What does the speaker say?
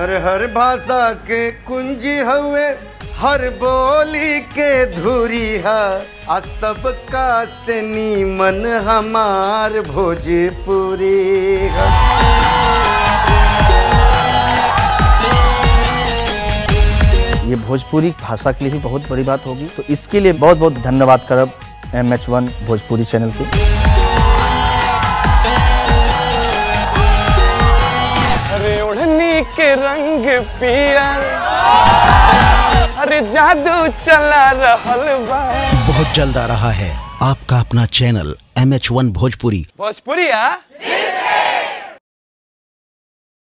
हर हर भाषा के कुंजी हवे हर बोली के धुरी है आ सबका से नीमन हमार भोजपुरी है ये भोजपुरी भाषा के लिए भी बहुत बड़ी बात होगी तो इसके लिए बहुत बहुत धन्यवाद करब M H one Bhojpuri channel के अरे ओढ़नी के रंग पिया अरे जादू चला रहल बा बहुत जल्द आ रहा है आपका अपना channel M H one Bhojpuri Bhojpuri आ